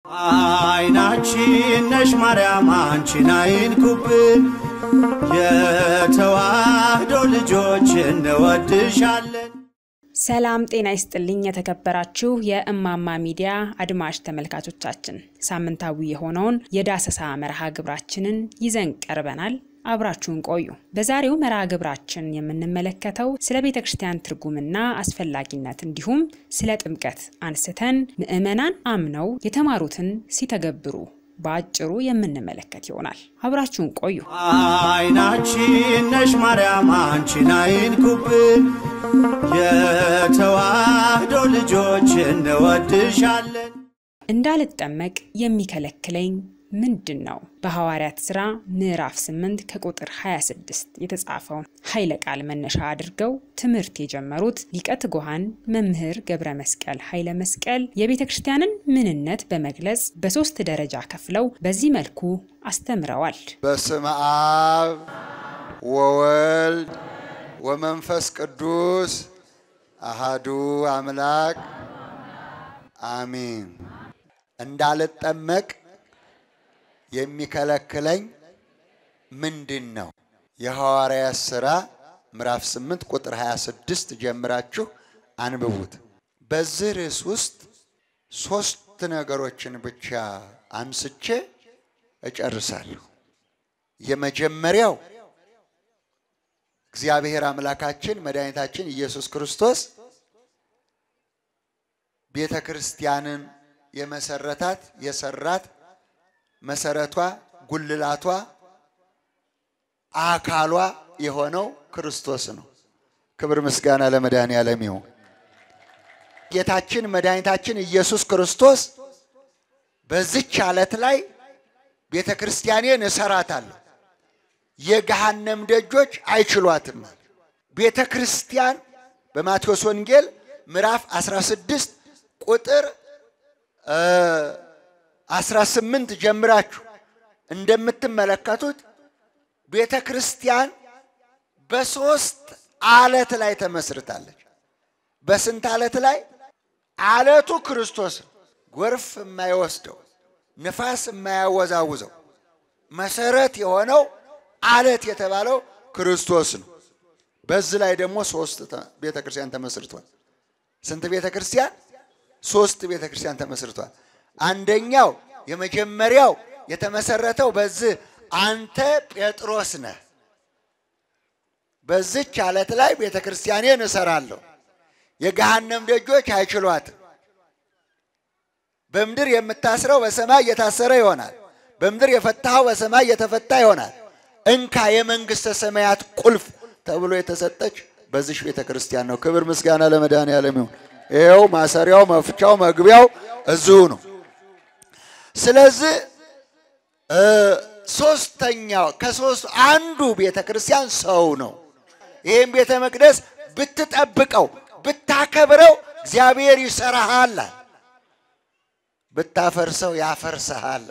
አይናችን ነሽ ማርያም አንቺን አይንኩብን፣ የተዋህዶ ልጆች እንወድሻለን። ሰላም ጤና ይስጥልኝ። የተከበራችሁ የእማማ ሚዲያ አድማጭ ተመልካቾቻችን ሳምንታዊ የሆነውን የዳሰሳ መርሃ ግብራችንን ይዘን ቀርበናል። አብራችሁን ቆዩ። በዛሬው መርሃ ግብራችን የምንመለከተው ስለ ቤተ ክርስቲያን ትርጉምና አስፈላጊነት እንዲሁም ስለ ጥምቀት አንስተን ምዕመናን አምነው የተማሩትን ሲተገብሩ በአጭሩ የምንመለከት ይሆናል። አብራችሁን ቆዩ። አይናችን ነሽ ማርያም አንቺን አይንኩብን፣ የተዋህዶ ልጆች እንወድሻለን። እንዳልጠመቅ የሚከለክለኝ ምንድን ነው? በሐዋርያት ሥራ ምዕራፍ 8 ከቁጥር 26 የተጻፈውን ኃይለ ቃል መነሻ አድርገው ትምህርት የጀመሩት ሊቀ ትጉሃን መምህር ገብረ መስቀል ኃይለ መስቀል የቤተ ክርስቲያንን ምንነት በመግለጽ በሦስት ደረጃ ከፍለው በዚህ መልኩ አስተምረዋል። በስመ አብ ወወልድ ወመንፈስ ቅዱስ አሃዱ አምላክ አሚን። እንዳልጠመቅ የሚከለክለኝ ምንድን ነው? የሐዋርያት ሥራ ምዕራፍ 8 ቁጥር 26 ጀምራችሁ አንብቡት። በዚህ ርዕስ ውስጥ ሦስት ነገሮችን ብቻ አንስቼ እጨርሳለሁ። የመጀመሪያው እግዚአብሔር አምላካችን መድኃኒታችን ኢየሱስ ክርስቶስ ቤተ ክርስቲያንን የመሰረታት የሰራት መሰረቷ ጉልላቷ አካሏ የሆነው ክርስቶስ ነው። ክብር ምስጋና ለመድኃኔ ዓለም ይሁን። ጌታችን መድኃኒታችን ኢየሱስ ክርስቶስ በዚች ዓለት ላይ ቤተ ክርስቲያኔን እሰራታለሁ፣ የገሃነም ደጆች አይችሏትም። ቤተ ክርስቲያን በማቴዎስ ወንጌል ምዕራፍ 16 ቁጥር 18 ጀምራችሁ እንደምትመለከቱት ቤተ ክርስቲያን በሶስት አለት ላይ ተመስርታለች። በስንት አለት ላይ? አለቱ ክርስቶስ ነው። ጎርፍ የማይወስደው ንፋስ የማያወዛውዘው መሰረት የሆነው አለት የተባለው ክርስቶስ ነው። በዚህ ላይ ደግሞ ሶስት ቤተ ክርስቲያን ተመስርቷል። ስንት ቤተ ክርስቲያን? ሶስት ቤተ ክርስቲያን ተመስርቷል። አንደኛው የመጀመሪያው የተመሰረተው በዚህ አንተ ጴጥሮስ ነህ፣ በዚች አለት ላይ ቤተ ክርስቲያኔን እሰራለሁ፣ የገሃነም ደጆች አይችሏትም። በምድር የምታስረው በሰማይ እየታሰረ ይሆናል፣ በምድር የፈታኸው በሰማይ እየተፈታ ይሆናል። እንካ የመንግሥተ ሰማያት ቁልፍ ተብሎ የተሰጠች በዚች ቤተ ክርስቲያን ነው። ክብር ምስጋና ለመድኃኔዓለም ይሁን። ይኸው ማሰሪያው፣ መፍቻው፣ መግቢያው እዚሁ ነው። ስለዚህ ሶስተኛው ከሶስት አንዱ ቤተ ክርስቲያን ሰው ነው። ይህም ቤተ መቅደስ ብትጠብቀው ብታከብረው እግዚአብሔር ይሰራሃል፣ ብታፈርሰው ያፈርስሃል።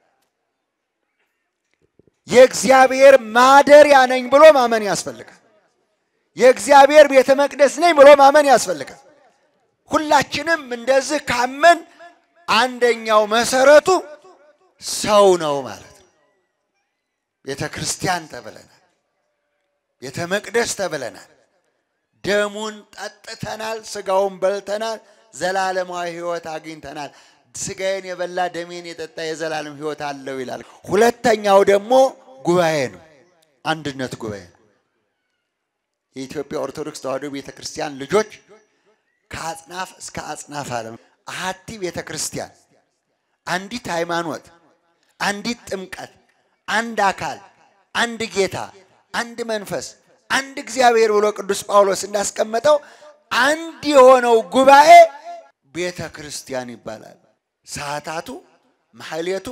የእግዚአብሔር ማደሪያ ነኝ ብሎ ማመን ያስፈልጋል። የእግዚአብሔር ቤተ መቅደስ ነኝ ብሎ ማመን ያስፈልጋል። ሁላችንም እንደዚህ ካመን አንደኛው መሰረቱ ሰው ነው ማለት ነው። ቤተ ክርስቲያን ተብለናል። ቤተ መቅደስ ተብለናል። ደሙን ጠጥተናል፣ ስጋውን በልተናል፣ ዘላለማዊ ሕይወት አግኝተናል። ስጋዬን የበላ ደሜን የጠጣ የዘላለም ሕይወት አለው ይላል። ሁለተኛው ደግሞ ጉባኤ ነው፣ አንድነት ጉባኤ ነው። የኢትዮጵያ ኦርቶዶክስ ተዋሕዶ ቤተ ክርስቲያን ልጆች ከአጽናፍ እስከ አጽናፍ ዓለም አሐቲ ቤተ ክርስቲያን፣ አንዲት ሃይማኖት፣ አንዲት ጥምቀት፣ አንድ አካል፣ አንድ ጌታ፣ አንድ መንፈስ፣ አንድ እግዚአብሔር ብሎ ቅዱስ ጳውሎስ እንዳስቀመጠው አንድ የሆነው ጉባኤ ቤተ ክርስቲያን ይባላል። ሰዓታቱ፣ ማሕሌቱ፣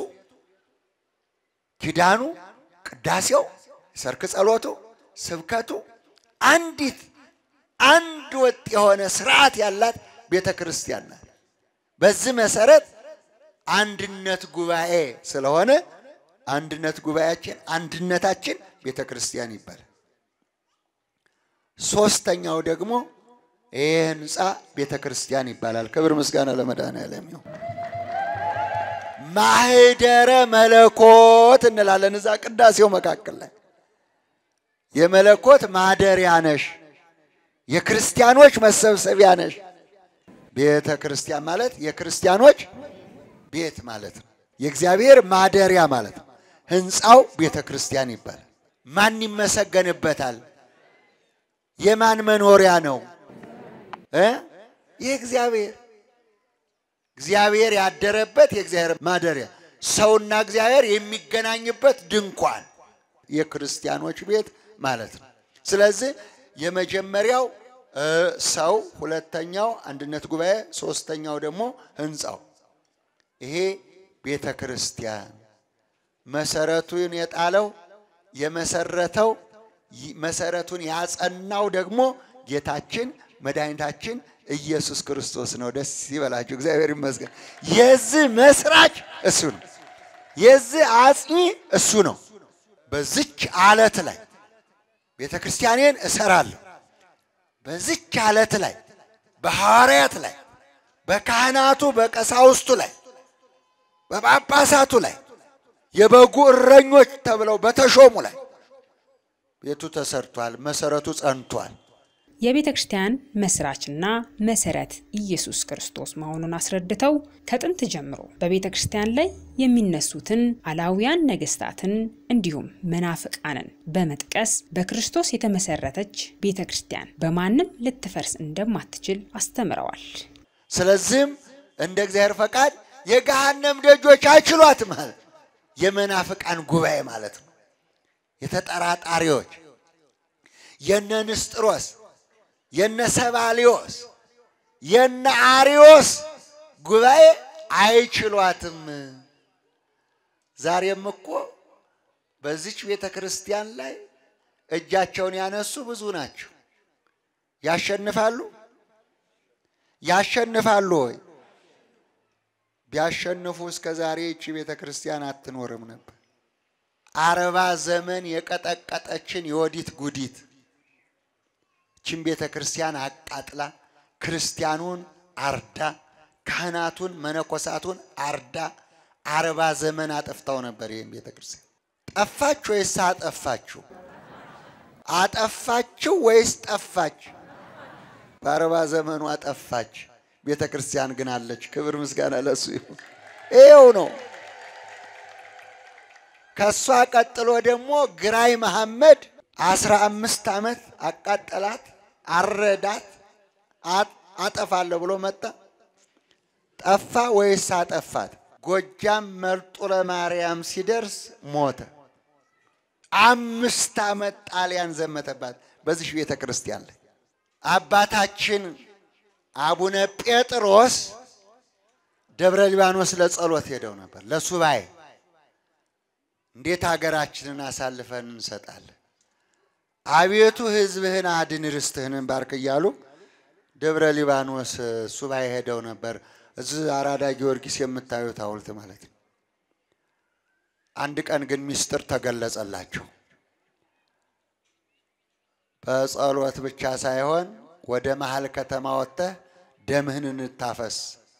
ኪዳኑ፣ ቅዳሴው፣ ሰርክ ጸሎቱ፣ ስብከቱ አንዲት አንድ ወጥ የሆነ ስርዓት ያላት ቤተ ክርስቲያን ናት። በዚህ መሰረት አንድነት ጉባኤ ስለሆነ አንድነት ጉባኤያችን አንድነታችን ቤተ ክርስቲያን ይባላል። ሶስተኛው ደግሞ ይህ ህንፃ ቤተ ክርስቲያን ይባላል። ክብር ምስጋና ለመድኃኔዓለም ይሁን። ማህደረ መለኮት እንላለን። እዛ ቅዳሴው መካከል ላይ የመለኮት ማደሪያ ነሽ፣ የክርስቲያኖች መሰብሰቢያ ነሽ። ቤተ ክርስቲያን ማለት የክርስቲያኖች ቤት ማለት ነው። የእግዚአብሔር ማደሪያ ማለት ነው። ህንፃው ቤተ ክርስቲያን ይባላል። ማን ይመሰገንበታል? የማን መኖሪያ ነው? እ የእግዚአብሔር እግዚአብሔር ያደረበት የእግዚአብሔር ማደሪያ ሰውና እግዚአብሔር የሚገናኝበት ድንኳን የክርስቲያኖች ቤት ማለት ነው። ስለዚህ የመጀመሪያው እ ሰው፣ ሁለተኛው አንድነት ጉባኤ፣ ሶስተኛው ደግሞ ህንፃው ይሄ ቤተ ክርስቲያን መሰረቱን የጣለው የመሰረተው መሰረቱን ያጸናው ደግሞ ጌታችን መድኃኒታችን ኢየሱስ ክርስቶስ ነው። ደስ ይበላችሁ፣ እግዚአብሔር ይመስገን። የዚህ መስራች እሱ ነው። የዚህ አጽኚ እሱ ነው። በዚች አለት ላይ ቤተ ክርስቲያኔን እሰራለሁ፣ በዚች አለት ላይ በሐዋርያት ላይ በካህናቱ በቀሳውስቱ ላይ በጳጳሳቱ ላይ የበጉ እረኞች ተብለው በተሾሙ ላይ ቤቱ ተሰርቷል፣ መሰረቱ ጸንቷል። የቤተ ክርስቲያን መስራችና መሰረት ኢየሱስ ክርስቶስ መሆኑን አስረድተው ከጥንት ጀምሮ በቤተ ክርስቲያን ላይ የሚነሱትን አላውያን ነገስታትን እንዲሁም መናፍቃንን በመጥቀስ በክርስቶስ የተመሰረተች ቤተ ክርስቲያን በማንም ልትፈርስ እንደማትችል አስተምረዋል። ስለዚህም እንደ እግዚአብሔር ፈቃድ የገሃነም ደጆች አይችሏትም ማለት የመናፍቃን ጉባኤ ማለት ነው። የተጠራጣሪዎች የነ ንስጥሮስ የነ ሰባሊዮስ የነ አሪዮስ ጉባኤ አይችሏትም። ዛሬም እኮ በዚች ቤተ ክርስቲያን ላይ እጃቸውን ያነሱ ብዙ ናቸው። ያሸንፋሉ ያሸንፋሉ ወይ? ቢያሸንፉ እስከ ዛሬ ይቺ ቤተ ክርስቲያን አትኖርም ነበር። አርባ ዘመን የቀጠቀጠችን የወዲት ጉዲት ይችን ቤተ ክርስቲያን አቃጥላ ክርስቲያኑን አርዳ ካህናቱን መነኮሳቱን አርዳ አርባ ዘመን አጠፍታው ነበር። ይህም ቤተ ክርስቲያን ጠፋች ወይስ አጠፋችሁ? አጠፋችሁ ወይስ ጠፋች? በአርባ ዘመኑ አጠፋች። ቤተ ክርስቲያን ግን አለች። ክብር ምስጋና ለሱ ይሁን። ይኸው ነው። ከእሷ ቀጥሎ ደግሞ ግራኝ መሐመድ አስራ አምስት ዓመት አቃጠላት፣ አረዳት፣ አጠፋለሁ ብሎ መጣ። ጠፋ ወይስ አጠፋት? ጎጃም መልጡለ ማርያም ሲደርስ ሞተ። አምስት ዓመት ጣሊያን ዘመተባት በዚህ ቤተ ክርስቲያን ላይ አባታችን አቡነ ጴጥሮስ ደብረ ሊባኖስ ለጸሎት ሄደው ነበር፣ ለሱባኤ። እንዴት ሀገራችንን አሳልፈን እንሰጣለን? አቤቱ ሕዝብህን አድን፣ ርስትህንን ባርክ እያሉ ደብረ ሊባኖስ ሱባኤ ሄደው ነበር። እዚህ አራዳ ጊዮርጊስ የምታዩት ሐውልት ማለት ነው። አንድ ቀን ግን ሚስጥር ተገለጸላቸው። በጸሎት ብቻ ሳይሆን ወደ መሀል ከተማ ወጥተህ ደምህን እንታፈስ፣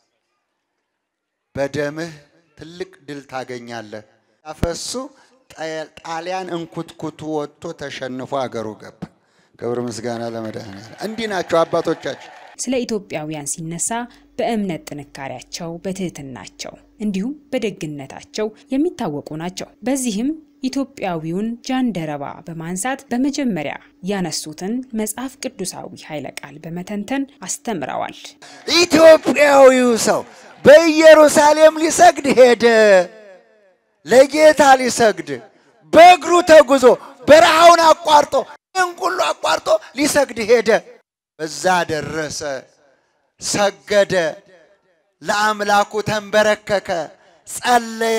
በደምህ ትልቅ ድል ታገኛለህ። ታፈሱ ጣሊያን እንኩትኩቱ ወጥቶ ተሸንፎ አገሩ ገባ። ክብር ምስጋና ለመድኃኔዓለም። እንዲህ ናቸው አባቶቻችን። ስለ ኢትዮጵያውያን ሲነሳ በእምነት ጥንካሬያቸው፣ በትህትናቸው እንዲሁም በደግነታቸው የሚታወቁ ናቸው። በዚህም ኢትዮጵያዊውን ጃንደረባ በማንሳት በመጀመሪያ ያነሱትን መጽሐፍ ቅዱሳዊ ኃይለ ቃል በመተንተን አስተምረዋል። ኢትዮጵያዊው ሰው በኢየሩሳሌም ሊሰግድ ሄደ። ለጌታ ሊሰግድ በእግሩ ተጉዞ በረሃውን አቋርጦ እንቁሉ አቋርጦ ሊሰግድ ሄደ። በዛ ደረሰ፣ ሰገደ፣ ለአምላኩ ተንበረከከ፣ ጸለየ።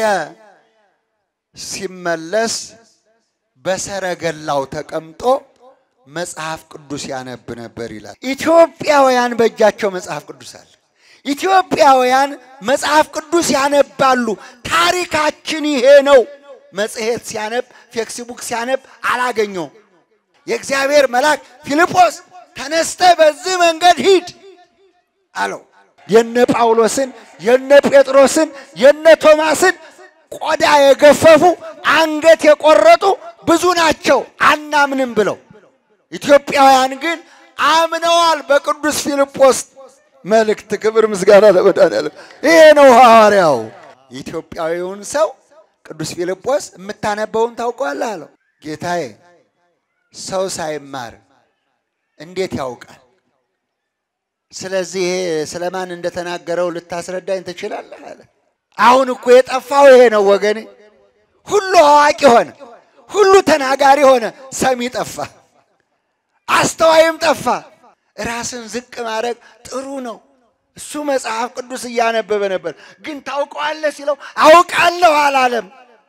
ሲመለስ በሰረገላው ተቀምጦ መጽሐፍ ቅዱስ ያነብ ነበር ይላል። ኢትዮጵያውያን በእጃቸው መጽሐፍ ቅዱስ አለ። ኢትዮጵያውያን መጽሐፍ ቅዱስ ያነባሉ። ታሪካችን ይሄ ነው። መጽሔት ሲያነብ፣ ፌክስቡክ ሲያነብ አላገኘውም። የእግዚአብሔር መልአክ ፊልጶስ ተነስተ በዚህ መንገድ ሂድ አለው። የነ ጳውሎስን የነ ጴጥሮስን የነ ቶማስን ቆዳ የገፈፉ አንገት የቆረጡ ብዙ ናቸው አናምንም ብለው። ኢትዮጵያውያን ግን አምነዋል በቅዱስ ፊልጶስ መልእክት። ክብር ምስጋና ለመድኃኒዓለም። ይሄ ነው ሐዋርያው። ኢትዮጵያዊውን ሰው ቅዱስ ፊልጶስ የምታነበውን ታውቀዋለህ አለው። ጌታዬ ሰው ሳይማር እንዴት ያውቃል? ስለዚህ ይሄ ስለማን እንደተናገረው ልታስረዳኝ ትችላለህ አለ። አሁን እኮ የጠፋው ይሄ ነው ወገኔ። ሁሉ አዋቂ ሆነ፣ ሁሉ ተናጋሪ ሆነ፣ ሰሚ ጠፋ፣ አስተዋይም ጠፋ። ራስን ዝቅ ማድረግ ጥሩ ነው። እሱ መጽሐፍ ቅዱስ እያነበበ ነበር፣ ግን ታውቀዋለህ ሲለው አውቃለሁ አላለም።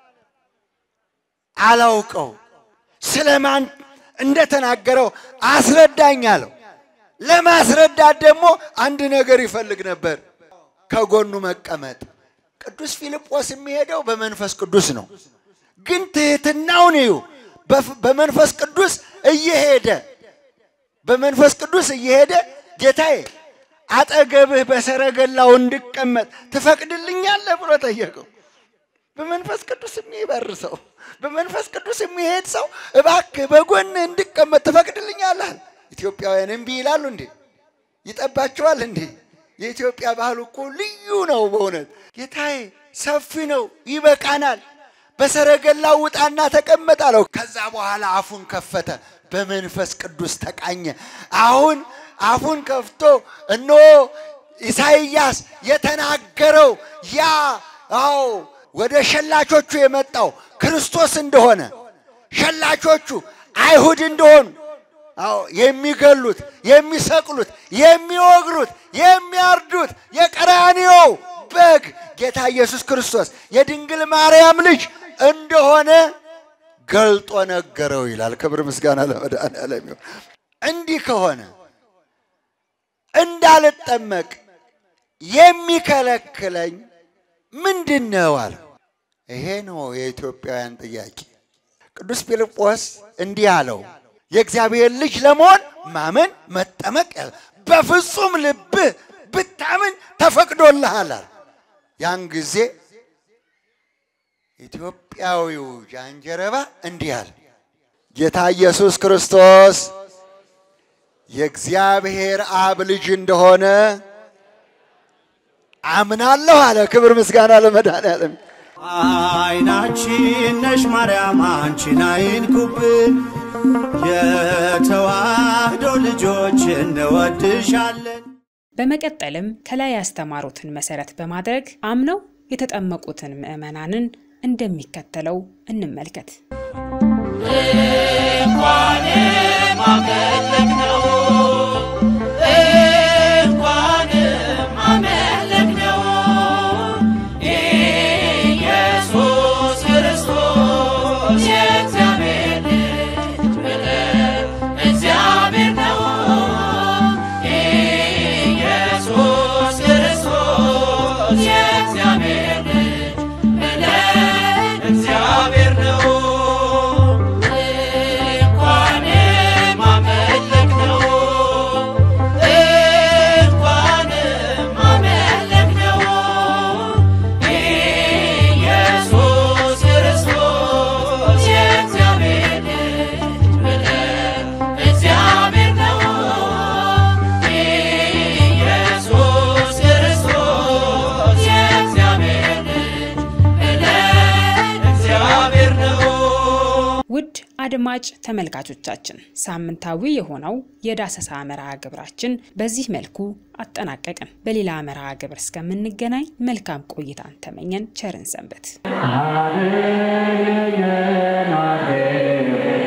አላውቀው ስለማን እንደተናገረው አስረዳኝ አለው። ለማስረዳት ደግሞ አንድ ነገር ይፈልግ ነበር፣ ከጎኑ መቀመጥ። ቅዱስ ፊልጶስ የሚሄደው በመንፈስ ቅዱስ ነው። ግን ትህትናውን እዩ። በመንፈስ ቅዱስ እየሄደ በመንፈስ ቅዱስ እየሄደ ጌታዬ አጠገብህ በሰረገላው እንድቀመጥ ትፈቅድልኛለህ ብሎ ጠየቀው። በመንፈስ ቅዱስ የሚበር ሰው፣ በመንፈስ ቅዱስ የሚሄድ ሰው እባክህ በጎን እንድቀመጥ ትፈቅድልኛለህ? ኢትዮጵያውያን እምቢ ይላሉ እንዴ? ይጠባቸዋል እንዴ? የኢትዮጵያ ባህል እኮ ልዩ ነው በእውነት ጌታዬ፣ ሰፊ ነው፣ ይበቃናል። በሰረገላው ውጣና ተቀመጥ አለው። ከዛ በኋላ አፉን ከፈተ፣ በመንፈስ ቅዱስ ተቃኘ። አሁን አፉን ከፍቶ እነሆ ኢሳይያስ የተናገረው ያ አዎ ወደ ሸላቾቹ የመጣው ክርስቶስ እንደሆነ ሸላቾቹ አይሁድ እንደሆኑ አዎ የሚገሉት፣ የሚሰቅሉት፣ የሚወግሩት፣ የሚያርዱት የቀራንዮው በግ ጌታ ኢየሱስ ክርስቶስ የድንግል ማርያም ልጅ እንደሆነ ገልጦ ነገረው ይላል። ክብር ምስጋና ለመድኃኒዓለም ይሁን። እንዲህ ከሆነ እንዳልጠመቅ የሚከለክለኝ ምንድን ነው አለ። ይሄ ነው የኢትዮጵያውያን ጥያቄ። ቅዱስ ፊልጶስ እንዲህ አለው፣ የእግዚአብሔር ልጅ ለመሆን ማመን መጠመቅ፣ በፍጹም ልብህ ብታምን ተፈቅዶልሃል። ያን ጊዜ ኢትዮጵያዊው ጃንጀረባ እንዲህ አለ፣ ጌታ ኢየሱስ ክርስቶስ የእግዚአብሔር አብ ልጅ እንደሆነ አምናለሁ አለ። ክብር ምስጋና ለመድኃኒዓለም። አይናችን ነሽ ማርያም አንቺን አይንኩብን፣ የተዋህዶ ልጆች እንወድሻለን። በመቀጠልም ከላይ ያስተማሩትን መሰረት በማድረግ አምነው የተጠመቁትን ምዕመናንን እንደሚከተለው እንመልከት። እንኳንም አመለክነው እንኳንም አመለክነው ኢየሱስ ክርስቶስ የእግዚአብሔር ልጅ ብለን እግዚአብሔር ነው ኢየሱስ ክርስቶስ የእግዚአብሔር ልጅ ብለን እግዚአብሔር ነው እንኳንም አመለክነው እንኳንም አመለክነው ኢየሱስ ክርስቶስ የእግዚአብሔር ልጅ ብለን እግዚአብሔር ነው ኢየሱስ ክርስቶስ የእግዚአብሔር ልጅ ብለን እግዚአብሔር ነው ውድ አድማጭ ተመልካቾቻችን ሳምንታዊ የሆነው የዳሰሳ መርሃ ግብራችን በዚህ መልኩ አጠናቀቅን። በሌላ መርሃ ግብር እስከምንገናኝ መልካም ቆይታን ተመኘን። ቸርን ሰንበት። Hallelujah,